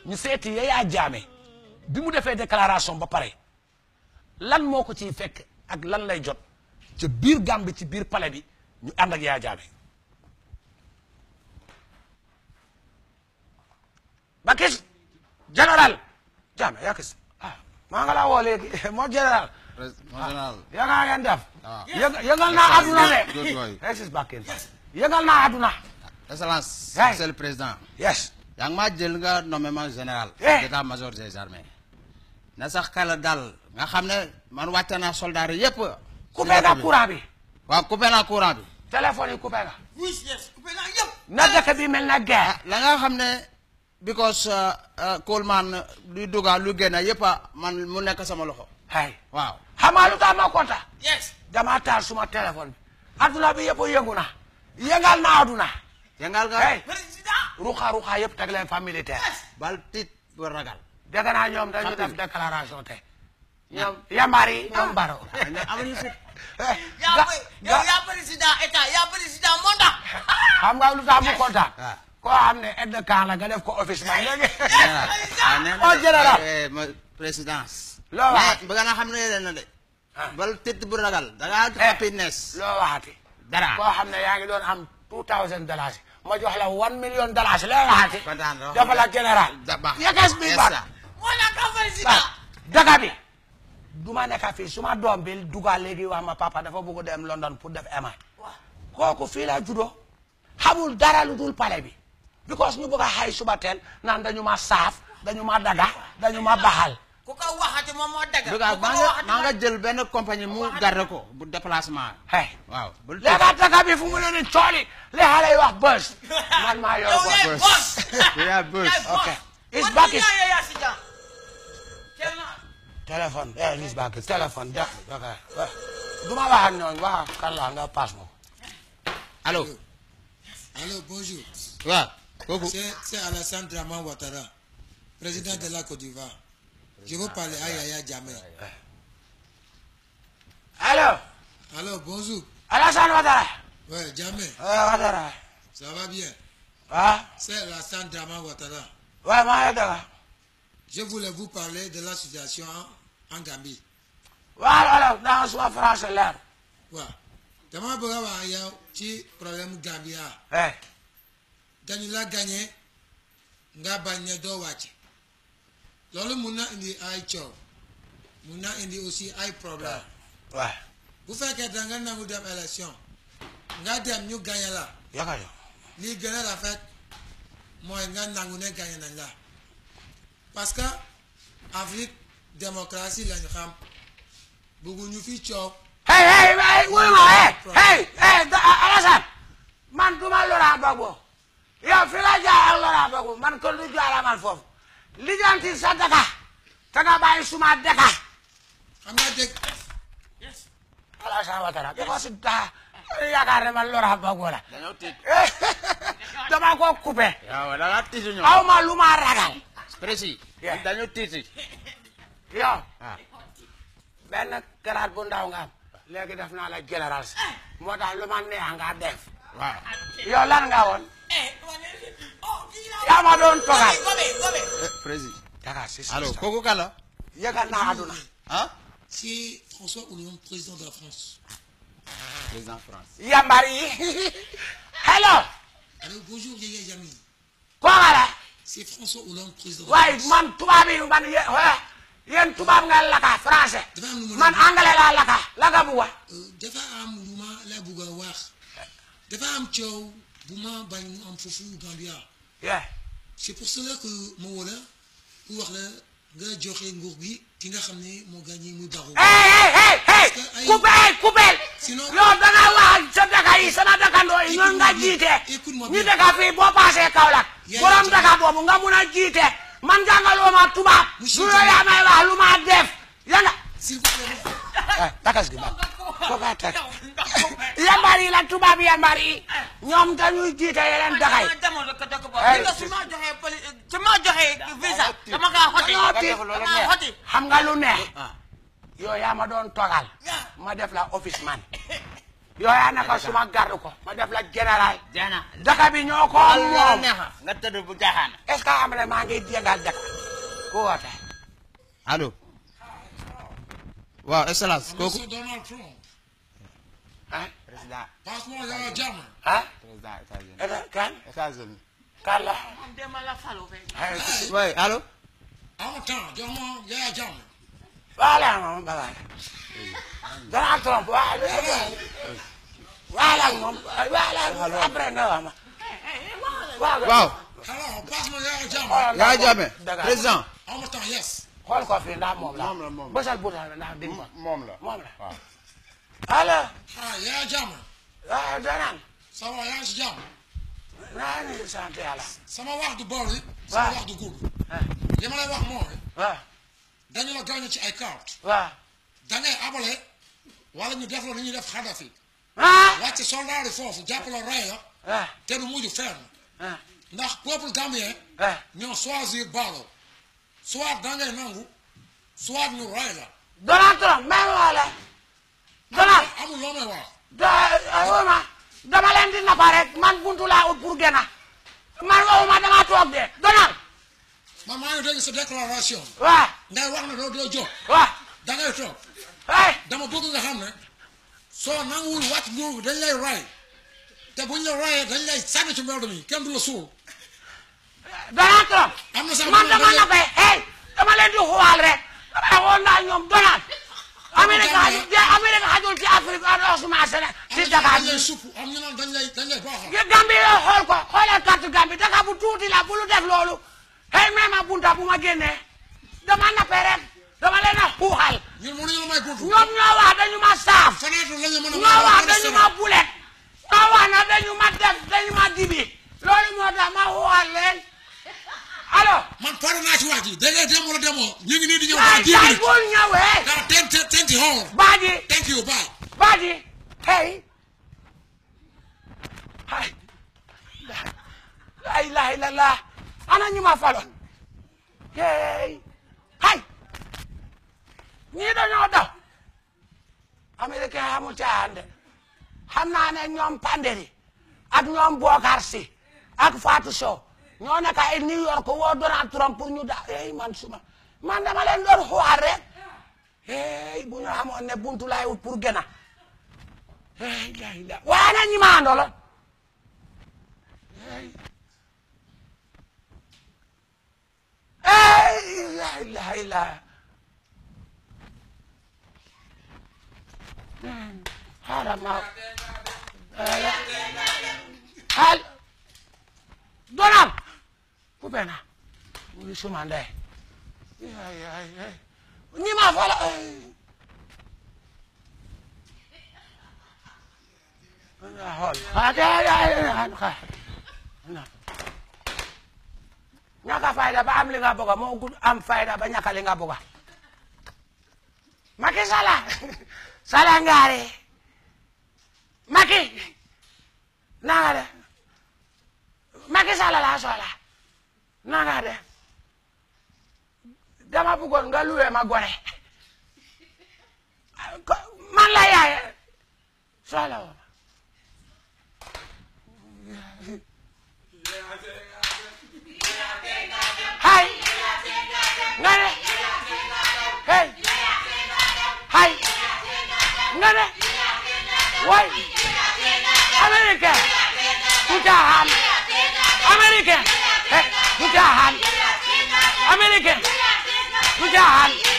ñu seeti Yaya Jammeh bi mu defee déclaration ba pare lan moo ko ciy fekk ak lan lay jot ca biir Gàmbi ci biir palais bi ñu ànd ak Yaya Jammeh ba kis général Jammeh yaa kis ah maa nga laa woo léegi moo général Mon général. ya nga ngeen def Ah. yëg- yëngal naa àdduna Good de boy. exis bakken yëgal naa àdduna Excellence, Hey. monsieur le président. yes yaa ngi maa jël nga nommément général. Eh. d'état-major des armées. na sax kala dal nga xam ne man wàcce naa soldats yi yëpp. coupé nga courant bi waaw coupé naa courant bi. téléphone yi coupé nga oui yes coupé naa yëpp. na dëkk bi mel na guerre la nga xam ne because uh, uh, Coleman luy duga lu génn yëpp a man mu nekk sama loxo. hay waaw. xam nga lu tax ma kontaan yes. dama taal suma téléphone bi adduna bi yëpp yëngu na yëngal na adduna jàngal nga. hey président. ruxa ruxa yëpp teg leen fa militaire bal tit bu ragal. dégg naa ñoom dañu Xam def déclaration te ñoom yambar yi ñoom baro ne amuñu fit. yaa ga- koy ga- yow yaa président état yaa président mandat. xam nga lu tax mu kontaan Ah. koo xam ne aide de camp la nga def ko office man léegi général ah nee na Oh, de, général. eh, ma présidence. Loo wax. mais bëgg naa xam ne leen na de. Ah. bal tit bu ragal da ngaa Eh. happiness. loo waxati dara. koo xam ne yaa ngi doon am two thousand dollars ma jox la one million dollars loo waxati kontaan na. dafa la général da baax. yeges bi Yes, baax sir. moo la ka président. ah daga bi du ma nekk fii suma doom bi dugal léegi wax ma papa dafa bëgg dem London pour def MI kooku fii la juddoo xamul dara lu dul pale bi because ñu bëgg a xay suba teel naan dañu ma saaf dañu ma daga dañu ma baxal ku ko waxati moom moo dëgg. Duga ku ko maa nga waxati maa nga jël benn compagnie mu garde ko bu déplacement. hey waaw bul léegi daga bi fu mu ne ni cooli li xale yi wax bës man maa yor yow bës yaay boss. boss. You are boss. Yaay boss. Okay. It's Man, back du is- yaa yaa si jàmm. Kenn na- téléphone eh lis bak téléphone de ok du ma wax ak ñooñu wax ak kan la nga passe moom allo. Allô, bonjour. waaw kooku. C'est c'est Alassane Draman Ouattara, président de la Côte d'Ivoire. Je veux parler à Yaya Jammeh. allo Allô, bonjour. Alassane Ouattara Ouais, Jammeh, eh Ouattara ça va bien. ah C'est Alassane Draman Ouattara. waaye maa ngi daga Je voulais vous parler de la situation en, en Gambie. waaw alors dans suma français leer waaw dama bëgg a wax ak yow ci problème Gambia eh dañu la gagné nga bañ ne doo wàcc loolu mun na indi ay coow mun na indi aussi ay problème waaw bu fekkee da nga nangu dem élection nga dem ñu gagné la yaka yo lii gën a rafet mooy nga nangu ne gagné nañ la parce que Afrique démocratie lañu xam bëgguñu fi coow hey hey hey wuy ma hey hey hey da- Alassane man duma Laurent Gbagbo yow fi la jaay ak Laurent Gbagbo man kon du jaara man foofu lijanti sa daka te nga bàyyi suma daka xam nga dëgg Alassane Ouattara bi ko si daa yaakaar ne man Laurent Gbagbo la dañoo tiit. dama ko coupé yow da ngaa tiit ñoom. aw ma lu ma ragal précis. Yeah. dañoo tiit. yow ah. benn grade bu ndaw nga am léegi def naa la général si moo tax lu ma neex nga def waaw. yow lan nga woon Eh, wane- oh, kii la- yaa ma doon togal Gobe, gobe. Eh, précis. Dakar si si allo si. kooku kan la. yëgal naa àdduna ah. si François Hollande président de la France président France. yambar yi hello allô bonjour Yaya Jammeh kooka la c'est François Hollande président de la waaye France man tubaab yi man yé yéen tubaab nga laka français dafa am lu mu man anglais laa laka laka bu wa Euh, dafa am lu ma la bëgg a wax dafa am coow bu ma bañ mu am foofu Gambia yeah c'est pour cela que ma woo la pour wax la nga joxe nguur gi ki nga xam ne moo gagné muy Barrow hey hey hey hey que ay- coupé coupé Sinon- yow da nga wax sa daka yi sama dakandoo yi ñoom nga Écoute-moi bien, jiite écoute-moi ñu bien. daka fii boo paasee Kaolack Yaa borom ngi daka boobu nga mun a jiite man jàngaloo ma tubaab lu Monsieur la yaa may wax lu ma def ya nga s'il vous plaît eh takas gi ba ko ka teg yambar yi la tubaab yambar yi ñoom dañuy jiite yeneen daka yi dama demoon rek dëkk boobu. Hey, Gis nga su ma joxee poli su ma joxee visa dama kaa xoti. Dañoo tiit. dama kaa xoti. xam nga lu neex ah. yow yaa ma doon togal Yeah. ma def la office man yow yaa naka suma garde ko ma def la général Jana. daka bi ñoo ko Allah moom neexa nga tëdd bu jaaxaan. est ce que xam ne maa ngi jéngal daka ku woote allo waaw excellence kooku Monsieur Donald Trump ah Président passe-moi Yaya Jammeh ah président États-Unis. Eta- kan États-Unis. kan la Moom démb la falu fekk. ay oui allo en temps jox ma Yaya Jammeh waala moom bagaay Donald Trump waa waala moom waala après nga wax ma waaw waaw hello passe-moi Yaya Jammeh xoolal yaa ndax jàmme moom- dëgg président en même temps yes xool ko fii ndax moom la Moom la, moom la. bësal butal bi ndax dégg ko moom la. moom la waaw. allo ah Yaya Jammeh waaw Donald ça va yaa ngi si jàmm naa ngi sant yàlla sama wax du boori sama Waaw. wax du gudd ah li ma lay wax mooy waaw dañu la gaañu ci ay carte waaw da ngay abale wala ñu def la ni ñuy def Kadhafi ah wàcc soldat yi foofu jàpp la rey la ah te du mujj fenn ah ndax peuple gambien ah ñoo choisir Barrow soit da ngay nangu soit ñu rey la Donald Trump même wala Donald amul loo may wax da waxuma dama leen di nappa rek man buntu laa ut pour génna man waxuma dama toog de Donald man maa ngi dégg sa déclaration waaw ngay wax ne doo doo jóg waaw da ngay toog hey dama bëgg nga xam ne soo nanguwul wàcc nguur gi dañ lay rey te buñ la reyee dañ lay sànni ci mbedd mi kenn du la suul Donald Trump am na sax man ñu dama ne nappay hey dama leen di xuwaal rek dama xool naa ñoom Donald Amérique xajul de Amérique xajul ci Afrique ak suma Sénégal ci Dakar dañ lay supp am ñu naan dañ lay dañ lay baaxal Gambie yoo xool ko xoolal carte Gambie Dakar bu tuuti la bu lu def loolu hey même ma bunta bu ma génnee dama nappe rek dama leen a xuuxal ñun mënuñu la may buntu ñoom ñoo wax dañu ma saaf fenêtre lañ la mën a ñoo wax may dañu ma bulet ñoo wax na dañu ma def dañu ma dibi loolu moo tax ma xuuxal leen allo man pare naa ci wax ji da ngay dem wala demoo ñu ngi nii di ñëw ay dans dix ay minutes bul ñëwee dans ten ten twenty hours baaji thank you bye baaji hey hay la ilaha illallah ana ñu ma faloon hey hay ñii dañoo daw américain xamul caaxaan de xam naa ne ñoom Panderi ak ñoom Bokar Si ak Fatou Sow ñoo nekk ay New York woo Donald Trump pour ñu da hey man suma man dama leen doon xuwaar rek hey bu ñu xamoon ne buntu laay wut pour gën a hey la la waaye nag ñi ma àndaloon hey hey la ilaha illa xaaral ma xaal Donald fu bena mu ngi suma ndey ay ay ay ñi ma fala ay xool ay ay ay ñàkk a fayda ba am li nga bëgg moo gud am fayda ba ñàkk li nga bëgg Macky Sall Sall ngaari Macky na nga def Macky Sall laa soxla na nga def dama bëggoon nga luwe ma gore ko- man la yaaye soxla woo ma hay nga ne hey hay nga ne way américain du caaxaan américain hey du caaxaan américain du caaxaan